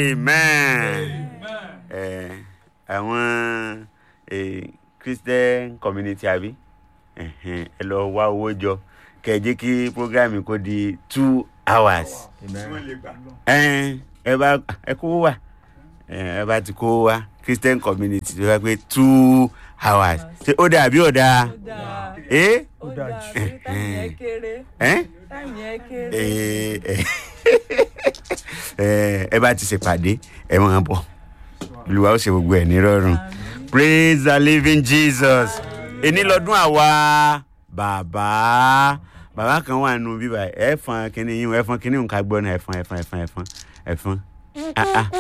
amen ẹ àwọn eh, christian community àbí ẹhẹn, ẹ lọ wá owó jọ kẹ ẹ jẹ́ kí programme kó di two hours ẹ ẹ bá ẹ kó wá ẹ ẹ bá ti kó wá christian community tó wá pé two hours ṣé ó dà bí ó dà ó dáa ẹ ó dáa torí táyì yẹn kéré ẹ táyì yẹn kéré. ẹ ẹ ẹ bá ti ṣèpàdé ẹ máa bọ̀ olùwà ó ṣe gbogbo ẹ̀ nírọ̀rùn praise the living jesus èní lọ́dún àwa bàbá bàbá kan wà nù bíbá ẹ fọn kínní yín ẹ fọn kínní nǹkan gbọ́ náà ẹ fọn ẹ fọn ẹ fọn ẹ fọn ẹ fọn ah ah